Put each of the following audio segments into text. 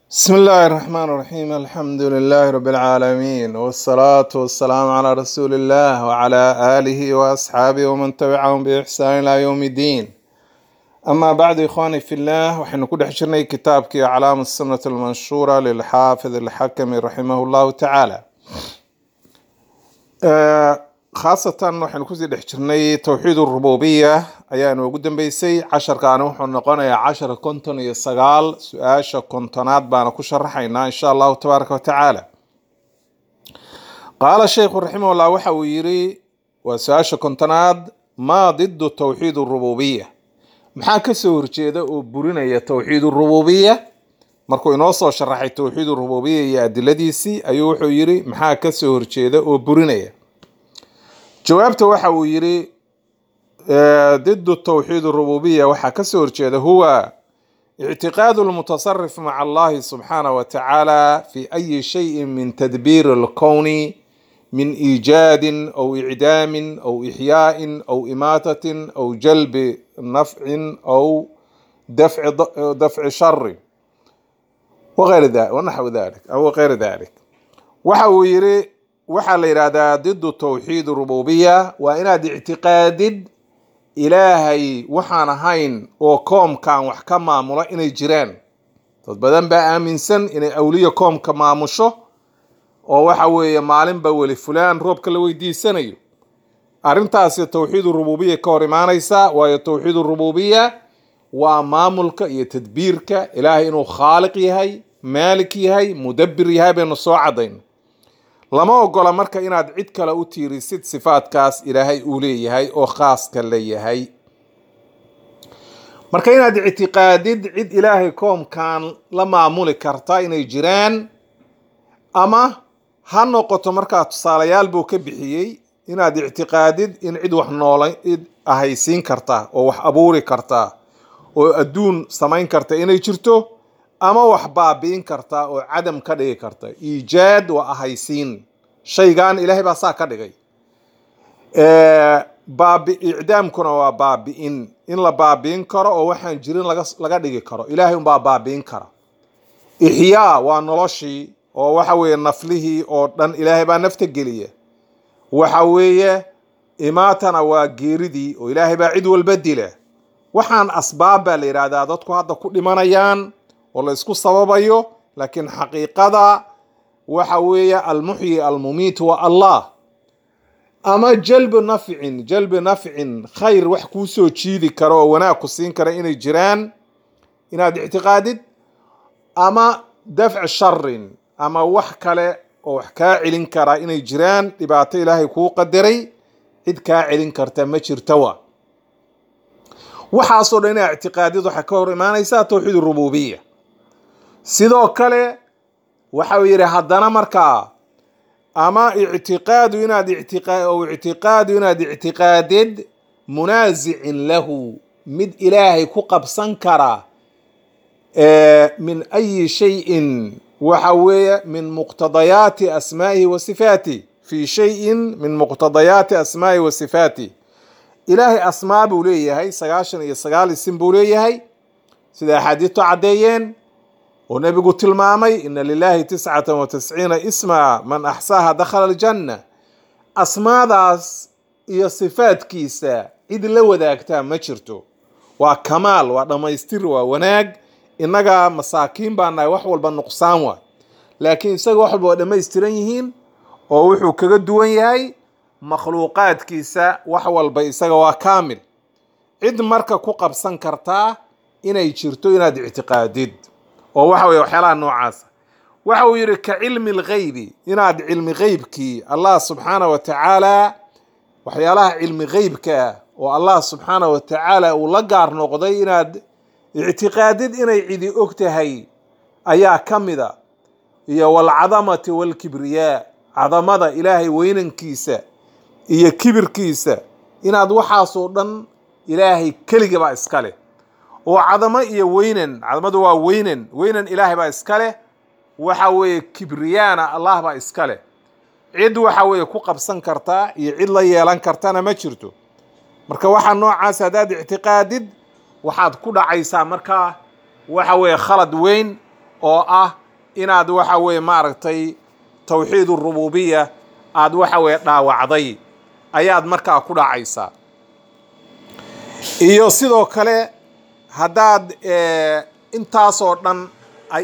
بسم الله الرحمن الرحيم الحمد لله رب العالمين والصلاة والسلام على رسول الله وعلى آله وأصحابه ومن تبعهم بإحسان إلى يوم الدين أما بعد إخواني في الله وحين كل حشرنا كتابك أعلام السنة المنشورة للحافظ الحكم رحمه الله تعالى آه، خاصة وحين كوزي حشرنا توحيد الربوبية ayaan ugu dambeysay casharkaani wuxuu noqonayaa cashar konton iyo sagaal su-aasha kontonaad baana ku sharaxaynaa insha allahu tabaaraka wa tacaala qaala sheikhu raximahullah waxa uu yiri waa su-aasha kontonaad maa didu towxiid rububiya maxaa kasoo horjeeda oo burinaya towxiid rububiya markuu inoo soo sharaxay towxiid rububiya iyo adiladiisii ayuu wuxuu yiri maxaa kasoo horjeeda oo burinaya jawaabta waxa uu yiri ضد التوحيد الربوبية waxaa kasoo horjeeda huwa اعتقاد المتصرف مع الله سبحانه وتعالى في أي شيء من تدبير الكون من إيجاد أو إعدام أو إحياء أو إماتة أو جلب نفع أو دفع دفع شر وغير ذلك ونحو ذلك أو غير ذلك waxa uu yiri waxaa la yidhahdaa ضد توحيد الربوبية waa inaad ictiqaadid ilaahay waxaan ahayn oo koomkan wax ka maamula inay jiraan dad badan baa aaminsan inay awliya koomka maamusho oo waxa weeye maalinba weli fulaan roobka la weydiisanayo arrintaasi towxiid rububiya ka hor imaanaysa waayo towxiid rububiya waa maamulka iyo tadbiirka ilaahay inuu khaaliq yahay maalik yahay mudabbir yahay baynu soo cadayno lama ogola marka inaad cid kale u tiirisid sifaadkaas ilaahay uu leeyahay oo khaaska la yahay marka inaad ictiqaadid cid ilaahay koomkan la maamuli karta inay jiraan ama ha noqoto markaa tusaalayaal buu ka bixiyey inaad ictiqaadid in cid wax noola cid ahaysiin karta oo wax abuuri karta oo adduun samayn karta inay jirto ama wax baabi'in karta oo cadam ka dhigi karta iijaad waa ahaysiin shaygan ilaahay baa saa ka dhigay baabi icdaamkuna waa baabi'in in la baabi'in karo oo waxaan jirin laga laga dhigi karo ilaahay unbaa baabi'in kara ixyaa waa noloshii oo waxa weeye naflihii oo dhan ilaahay baa nafta geliya waxa weeye imaatana waa geeridii oo ilaahay baa cid walba dila waxaan asbaab baa la yidhaahdaa dadku hadda ku dhimanayaan oo la isku sababayo laakiin xaqiiqada waxa weeye almuxyi almumiit waa allah ama jalbu nafcin jalbi nafcin khayr wax kuu soo jiidi karo oo wanaag ku siin kara inay jiraan inaad ictiqaadid ama dafci sharin ama wax kale oo wax kaa celin kara inay jiraan dhibaato ilaahay kuu qadaray cid kaa celin karta ma jirtawa waxaasoo dhan inaa ictiqaadid waxay ka hor imaanaysaa towxiid rububiya sidoo kale waxa uu yidhi haddana markaa ama ictiqaadu inaad ou ictiqaadu inaad ictiqaadid munaasicin lahu mid ilaahay ku qabsan kara min ayi shayin waxa weeye min muqtadayaati asmaa'ihi wa sifaatih fi shayin min muqtadayaati asmaa'ihi wa sifaatih ilaahay asmaa buu leeyahay sagaashan iyo sagaal isim buu leeyahay sida axaadiistu caddeeyeen oo nebigu tilmaamay ina lilahi tiscata wa tisciina isma man axsaaha dakhala aljanna asmaadaas iyo sifaadkiisa cid la wadaagtaa ma jirto waa kamaal waa dhammaystir waa wanaag innaga masaakiin baa nahay wax walba nuqsaan waay laakiin isaga wax walba waa dhammaystiran yihiin oo wuxuu kaga duwan yahay makhluuqaadkiisa wax walba isaga waa kaamil cid marka ku qabsan kartaa inay jirto inaad ictiqaadid oo waxa weye waxyaalaha noocaasa waxa uu yidhi ka cilmi lghaybi inaad cilmi gheybkii allah subxaana wa tacaala waxyaalaha cilmi gheybkaa oo allah subxaana wa tacaala uu la gaar noqday inaad ictiqaadid inay cidi og tahay ayaa ka mida iyo walcadamati walkibriyaa cadamada ilaahay weynankiisa iyo kibirkiisa inaad waxaasoo dhan ilaahay keligabaa iska leh oo cadamo iyo weynan cadamadu waa weynan weynan ilaahay baa iska leh waxa weeye kibriyaana allah baa iska leh cid waxa weeye ku qabsan kartaa iyo cid la yeelan kartana ma jirto marka waxaa noocaas haddaad ictiqaadid waxaad ku dhacaysaa markaa waxa weeye khalad weyn oo ah inaad waxa weeye maaragtay tawxiid urububiya aad waxa weeye dhaawacday ayaad markaa ku dhacaysaa iyo sidoo kale haddaad intaasoo dhan ay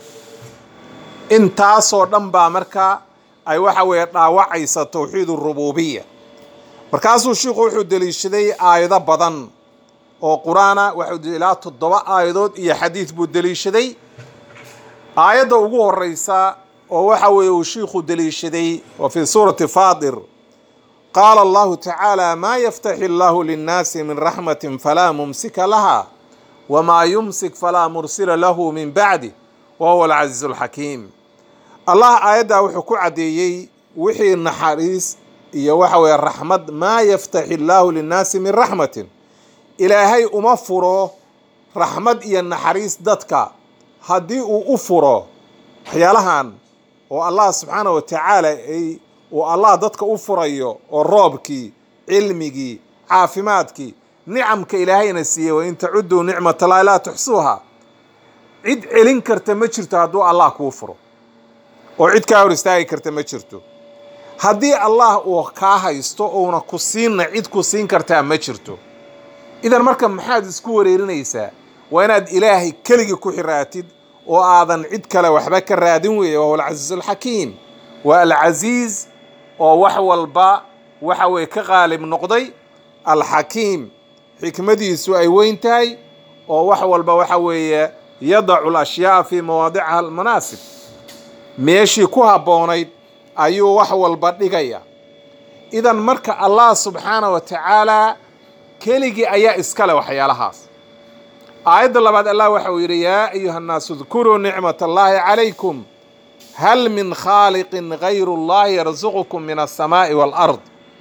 intaasoo dhan baa markaa ay waxa weeye dhaawacaysa tawxiid urububiya markaasuu sheikhu wuxuu deliishaday aayado badan oo qur-aana waxau ilaa toddoba aayadood iyo xadiid buu deliishaday aayadda ugu horeysa oo waxa weeye uu shiikhu deliishaday wa fii suurati faadir qaala allahu tacaala maa yaftaxi allahu linnaasi min raxmatin falaa mumsika laha wamaa yumsik falaa mursila lahu min bacdi wa huwa alcasiizu alxakiim allah aayaddaa wuxuu ku caddeeyey wixii naxariis iyo waxa weeye raxmad maa yaftaxi allaahu linnaasi min raxmatin ilaahay uma furo raxmad iyo naxariis dadka haddii uu u furo waxyaalahan oo allah subxaana wa tacaala ay uu allah dadka u furayo oo roobkii cilmigii caafimaadkii nicamka ilaahayna siiyey wain tacuduu nicmatallahi laa tuxsuuha cid celin karta ma jirto hadduu allah kuu furo oo cid kaa hor istaagi karta ma jirto haddii allah uu kaa haysto uuna ku siinna cid ku siin kartaa ma jirto idan marka maxaad isku wareerinaysaa waa inaad ilaahay keligii ku xiraatid oo aadan cid kale waxba ka raadin weeye wahuwa alcasiizu alxakiim waa alcasiiz oo wax walba waxa weeye ka qaalib noqday alxakiim xikmadiisu ay weyn tahay oo wax walba waxa weeye yadacu alashyaaa fii mawaadiciha almanaasib meeshii ku habboonayd ayuu wax walba dhigaya idan marka allah subxaana wa tacaalaa keligii ayaa iskale waxyaalahaas aayadda labaad allah waxa uu yidhi yaa ayuha nnaasu dkuruu nicmat allahi calaykum hal min khaaliqin gayru اllahi yarsuqukum min alsamaa'i waalard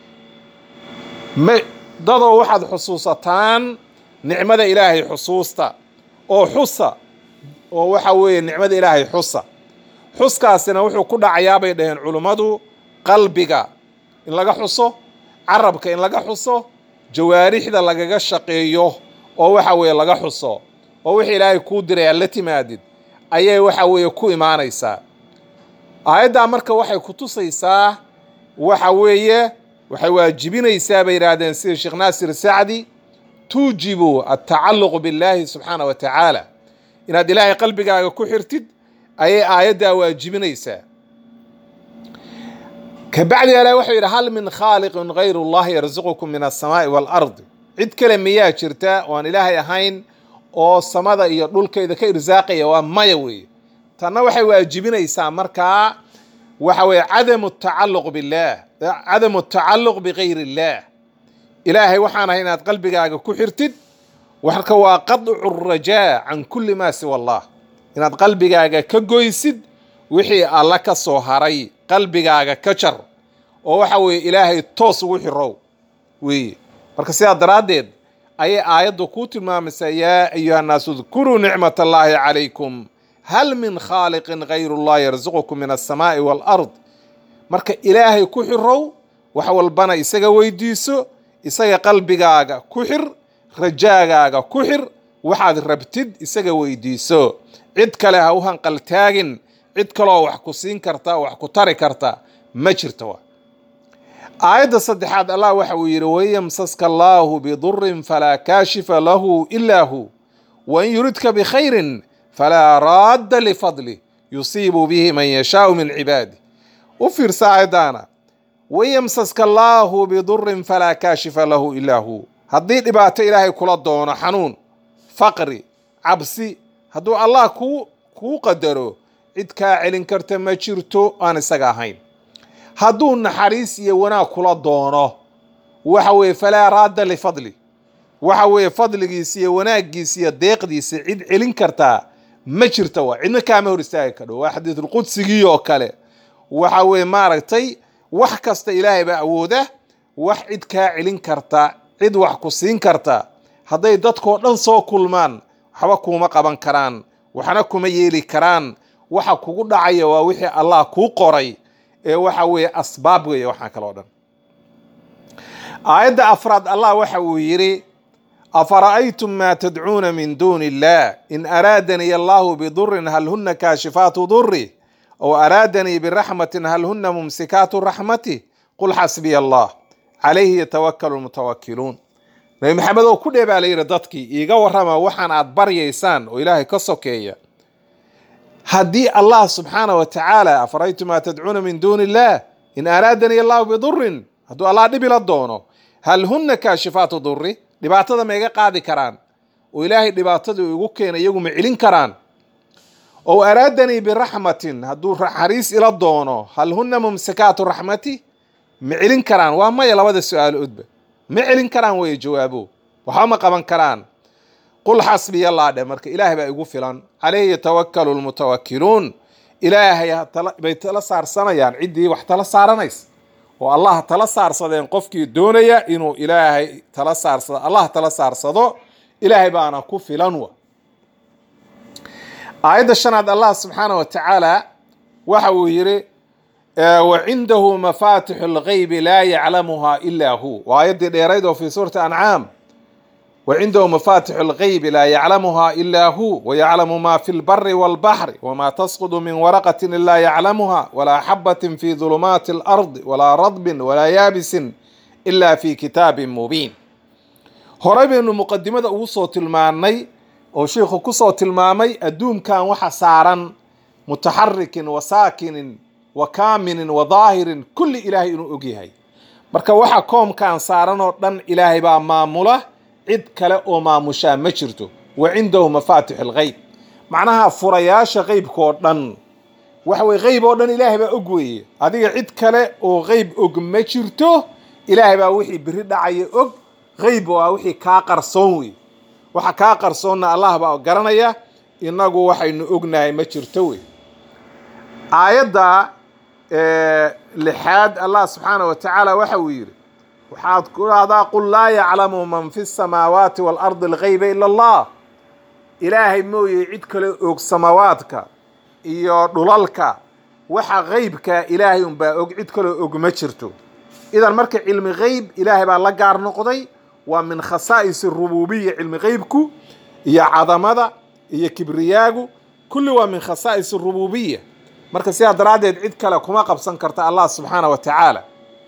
dadoo waxaad xusuusataan nicmada ilaahay xusuusta oo xusa oo waxa weeye nicmada ilaahay xusa xuskaasina wuxuu ku dhacayaa bay dhaheen culummadu qalbiga in laga xuso carabka in laga xuso jawaarixda lagaga shaqeeyo oo waxa weeye laga xuso oo wixii ilaahay kuu diray aad la timaadid ayay waxa weeye ku imaanaysaa aayaddaa marka waxay ku tusaysaa waxa weeye waxay waajibinaysaa bay yidhaahdeen sida sheekh naasir sacdi tuujibu altacalluq billaahi subxaana wa tacaala inaad ilaahay qalbigaaga ku xirtid ayay aayaddaa waajibinaysaa kabacdi ilaah wuxuu yidhi hal min khaaliqin gayru llahi yarsuqukum min alsamaa'i waalardi cid kale miyaa jirta oo aan ilaahay ahayn oo samada iyo dhulkayda ka irsaaqaya waa maya weeye tanna waxay waajibinaysaa markaa waxa weeye cadamu tacalluq billaah cadamu tacalluq bigayri illaah ilaahay waxaan ahay inaad qalbigaaga ku xirtid marka waa qadcu rajaa can kulli maa siwa allah inaad qalbigaaga ka goysid wixii alla ka soo haray qalbigaaga ka jar oo waxa weeye ilaahay toos ugu xirow weeye marka sidaa daraaddeed ayay aayaddu kuu tilmaamaysaa yaa ayuha nnaasu dkuruu nicmat allaahi calaykum hal min khaaliqin gayru llah yarsuqukum min alsamaa'i waalard marka ilaahay ku xirow wax walbana isaga weydiiso isaga qalbigaaga ku xir rajaagaaga ku xir waxaad rabtid isaga weydiiso cid kale ha u hanqaltaagin cid kaloo wax ku siin karta wax ku tari karta ma jirto aayadda saddexaad allah waxa uu yidhi wayamsaska allaahu bidurin falaa kaashifa lahu ilaa hu wain yuridka bikhayrin falaa raadda lifadlih yusiibu bihi man yashaau min cibaadih u fiirsa aayaddaana wayamsaska allaahu bidurin falaa kaashifa lahu ilaa hu haddii dhibaato ilaahay kula doono xanuun faqri cabsi hadduu allah kuu kuu qadaro cid kaa celin karta ma jirto aan isaga ahayn hadduu naxariis iyo wanaag kula doono waxa weeye falaa raadda lifadli waxa weeye fadligiisa iyo wanaaggiisa iyo deeqdiisa cid celin kartaa ma jirta waa cidna kaama hor istaagi kadho waa xadiidulqudsigii oo kale waxa weeye maaragtay wax kasta ilaahay baa awooda wax cid kaa celin karta cid wax ku siin karta hadday dadkoo dhan soo kulmaan waxba kuuma qaban karaan waxna kuma yeeli karaan waxa kugu dhacaya waa wixii allah kuu qoray ee waxa weeye asbaab weeye waxaa kaloo dhan aayadda afraad allah waxa uu yidhi afara'aytum maa tadcuuna min duuni illah in araadanii allahu bidurin hal huna kaashifaatu duri aw araadanii biraxmatin hal huna mumsikaatu raxmati qul xasbiya allah calayhi yatawakalu lmutawakiluun nabi maxamed oo ku dhee baa la yidhi dadkii iiga warrama waxaan aad baryaysaan oo ilaahay ka sokeeya haddii allah subxaana wa tacaala afaraytum maa tadcuuna min duuni illah in araadanii allahu bidurin hadduu allah dhib ila doono hal huna kaashifaatu duri dhibaatada ma iga qaadi karaan oo ilaahay dhibaatadii igu keena iyagu ma celin karaan ow araadanii biraxmatin hadduu naxariis ila doono hal huna mumsikaatu raxmati ma celin karaan waa maya labada su-aaloodba ma celin karaan weye jawaabo waxba ma qaban karaan qul xasbiya allah dheh marka ilaahay baa igu filan calayhi yatawakalu lmutawakiluun ilaahay bay tala saarsanayaan ciddii wax tala saaranays oo allah tala saarsadeen qofkii doonaya inuu ilaahay tala saarsado allah tala saarsado ilaahay baana ku filan wa aayadda shanaad allah subxaana wa tacaala waxa uu yidhi wacindahu mafatixu اlgaybi laa yaclamuha ila hu waa aayaddii dheerayd oo fi suurati ancaam wacindahu mafatixu اlgaybi laa yaclamuha ila hu wayaclamu ma fi lbari wاlbaxri wma tasqudu min waraqati ila yaclamuha walaa xabatin fi dulumaati اlardi walaa radbin walaa yaabisin ila fi kitaabin mubiin horey baynu muqadimada ugu soo tilmaanay oo sheikhu kusoo tilmaamay adduunkan waxa saaran mutaxarikin wa saakinin wa kaaminin wa daahirin kulli ilaahay inuu ogyahay marka waxa koomkan saaran oo dhan ilaahay baa maamula cid kale oo maamushaa ma jirto wa cindahu mafaatix algeyb macnaha furayaasha qeybkaoo dhan waxa weye qeyb oo dhan ilaahay baa og weeye adiga cid kale oo qeyb og ma jirto ilaahay baa wixii beri dhacaya og qeyb waa wixii kaa qarsoon wey waxa kaa qarsoonna allah baa garanaya inagu waxaynu ognahay ma jirto wey aayadda lixaad allah subxaana wa tacaala waxa uu yidhi waxaad ku dhahdaa qul laa yaclamu man fi samaawaati waalardi algeyba ila allah ilaahay mooye cid kale og samaawaadka iyo dhulalka waxa qeybka ilaahay unbaa og cid kaleo og ma jirto idan marka cilmi qeyb ilaahay baa la gaar noqday waa min khasaa'is rububiya cilmi qeybku iyo cadamada iyo kibriyaagu kulli waa min khasaa'is rububiya marka sidaa daraaddeed cid kale kuma qabsan karta allah subxaana wa tacaala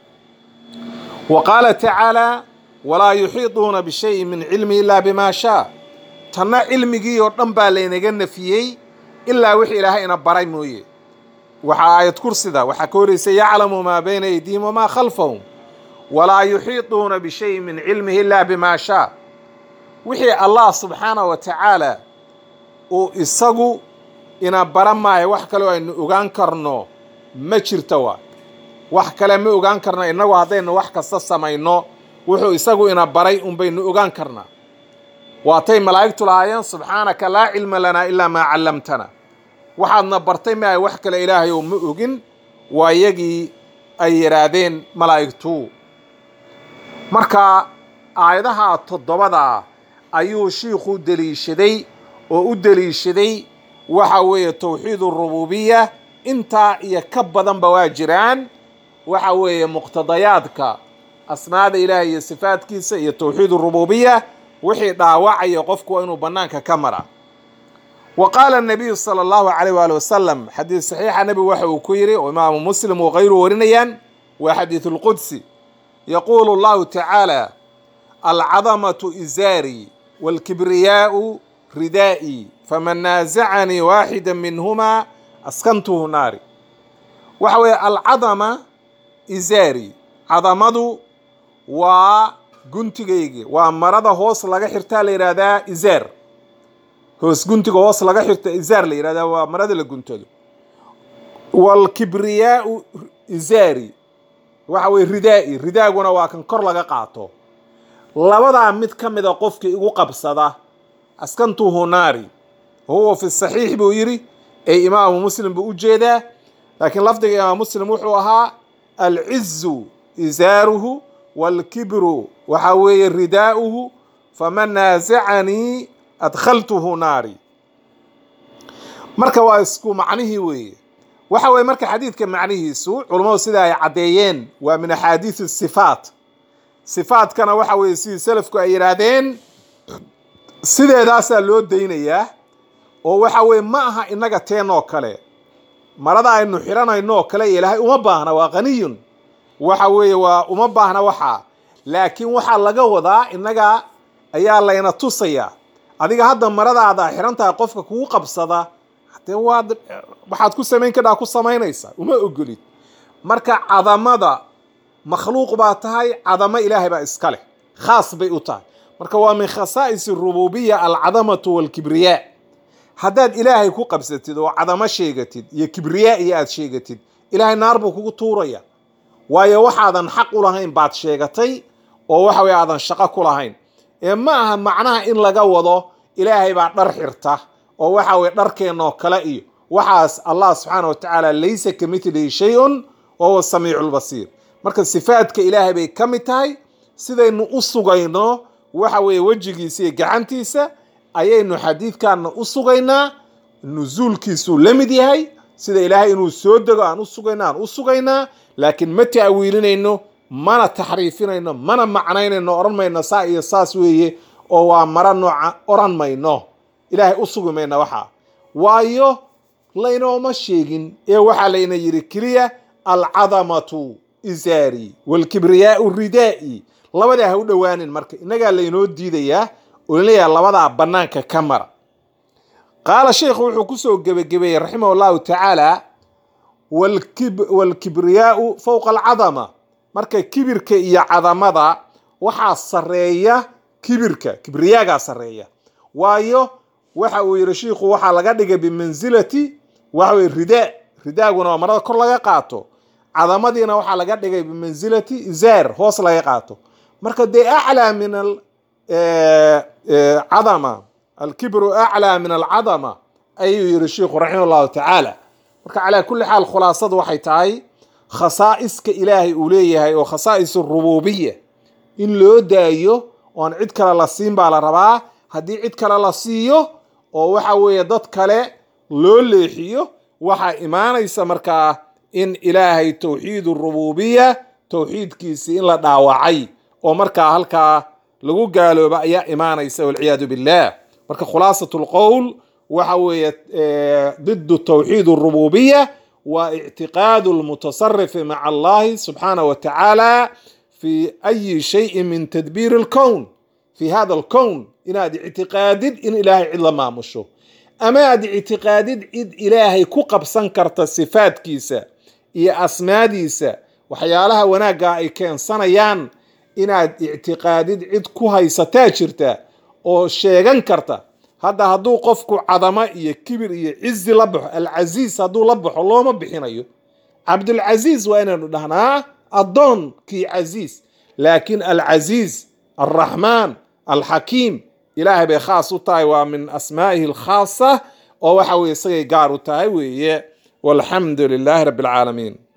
wa qaala tacaala walaa yuxiiduuna bishayin min cilmi ilaa bima shaa tanna cilmigii oo dhan baa laynaga nafiyey ilaa wixii ilaahay ina baray mooye waxaa aayad kursida waxaa ka horeysa yaclamu maa bayna aydiihim wamaa khalfahum walaa yuxiiduuna bishayin min cilmihi ilaa bima shaa wixii allah subxaana wa tacaala uu isagu ina bara maayo wax kaleo aynu ogaan karno ma jirto waa wax kale ma ogaan karno innagu haddaynu wax kasta samayno wuxuu isagu ina baray unbaynu ogaan karnaa waatay malaa'igtu lahaayeen subxaanaka laa cilma lanaa ilaa maa callamtana waxaadna bartay maayo wax kale ilaahay oo ma ogin waa iyagii ay yidhaahdeen malaa'igtu marka aayadaha toddobada ayuu shiikhu deliishaday oo u deliishaday waxa weeye towxiid urububiya intaa iyo ka badanba waa jiraan waxa weeye muqtadayaadka asmaada ilaahay iyo sifaadkiisa iyo towxiid urububiya wixii dhaawacaya qofku waa inuu bannaanka ka mara wa qaala nabiyu sala allahu calayh waali wasalam xadiid saxiixa nebigu waxa uu ku yidhi oo imaamu muslim oo kayru warinayaan waa xadiidu lqudsi yaquulu allahu tacaala alcadamatu izaari waalkibriyaau ridaa'i faman naasacanii waaxida minhumaa askantuhu naari waxa weeye alcadama izaari cadamadu waa guntigayga waa marada hoos laga xirtaa la yidhaahdaa izaar hoos guntiga hoos laga xirta izaar la yidhahdaa waa marada la guntado waalkibriyaau izaari waxa weye ridaa'i ridaaguna waa kan kor laga qaato labadaa mid ka mida qofkii igu qabsada askantuhu naari huwa fi saxiix buu yidhi ee imaamu muslim buu u jeedaa laakiin lafdiga imaam muslim wuxuu ahaa alcizu izaaruhu waalkibru waxa weeye ridaa'uhu faman naasacanii adkhaltuhu naari marka waa isku macnihii weeye waxa weye marka xadiidka macnihiisu culummadu sida ay caddeeyeen waa min axaadiis sifaat sifaatkana waxa weeye sidii selafku ay yidhaahdeen sideedaasaa loo daynayaa oo waxa weye ma aha innaga teenoo kale marada aynu xiranayno oo kale ilaahay uma baahna waa qaniyun waxa weeye waa uma baahna waxaa laakiin waxaa laga wadaa innaga ayaa layna tusayaa adiga hadda maradaada xiran tahay qofka kugu qabsada dee waad waxaad ku samayn kadhaa ku samaynaysa uma ogolid marka cadamada makhluuq baa tahay cadamo ilaahay baa iska leh khaas bay u tahay marka waa min khasaa'is rububiya alcadamatu walkibriyaa haddaad ilaahay ku qabsatid oo cadamo sheegatid iyo kibriyaa iyo aad sheegatid ilaahay naar buu kugu tuuraya waayo waxaadan xaq u lahayn baad sheegatay oo waxa weye aadan shaqo ku lahayn ee ma aha macnaha in laga wado ilaahay baa dhar xirta oo waxa weye dharkeennoo kale iyo waxaas allah subxaana wa tacaala laysa ka mitlihi shay-un wa huwa samiicu lbasiir marka sifaadka ilaahay bay ka mid tahay sidaynu u sugayno waxa weeye wejigiisa iyo gacantiisa ayaynu xadiidkanna u sugaynaa nusuulkiisuu la mid yahay sida ilaahay inuu soo dego aan u sugayno aan u sugaynaa laakiin ma ta'wiilinayno mana taxriifinayno mana macnaynayno odhan mayno saa iyo saas weeye oo waa maro nooca odhan mayno ilaahay u sugi mayna waxaa waayo laynooma sheegin ee waxaa layna yidhi keliya alcadamatu isaari walkibriyaau ridaa'i labadaa ha u dhowaanin marka innagaa laynoo diidayaa oo leeyahay labadaa bannaanka ka mara qaala sheikhu wuxuu kusoo gebagabeeyey raximah allahu tacaala walkibriyaau fowqa alcadama marka kibirka iyo cadamada waxaa sareeya kibirka kibriyaagaa sareeya waayo waxa uu yihi shiikhu waxaa laga dhigay bimansilati waxa weye ridaa ridaaguna waa marada kor laga qaato cadamadiina waxaa laga dhigay bimansilati izaar hoos laga qaato marka dee aclaa min cadama alkibru aclaa min alcadama ayuu yihi shiikhu raximah allahu tacaala marka calaa kulli xaal khulaasadu waxay tahay khasaa'iska ilaahay uu leeyahay oo khasaa'is rububiya in loo daayo oon cid kale la siin baa la rabaa haddii cid kale la siiyo oo waxa weeye dad kale loo leexiyo waxaa imaanaysa markaa in ilaahay towxiid rububiya towxiidkiisii in la dhaawacay oo markaa halkaa lagu gaalooba ayaa imaanaysa walciyaadu billah marka khulaasat lqowl waxa weeye ضد توحيد الربوبية واعتقاد المتصرف مع الله سبحانه وتعالى في أي شيء من تدبير الكون في هذا الكون إن هذه اعتقاد إن إلهي علا ما مشو أما هذه اعتقاد إذ إلهي كقب سنكرت الصفات كيسا إيا أسماديسا وحيالها وناقا إي كان صنيان إن هذه اعتقاد إذ كوهي ستاجرتا أو شيغان كرتا hadda hadduu qofku cadamo iyo kibir iyo cizi la baxo alcasiis hadduu la baxo looma bixinayo cabdulcasiis waa inaynu dhahnaa addoonkii casiis laakiin alcasiis alraxmaan alxakiim ilaahay bay khaas u tahay waa min asmaa'ihi alkhaasa oo waxa weye isagay gaar u tahay weeye walxamdu lilaahi rabbi alcaalamiin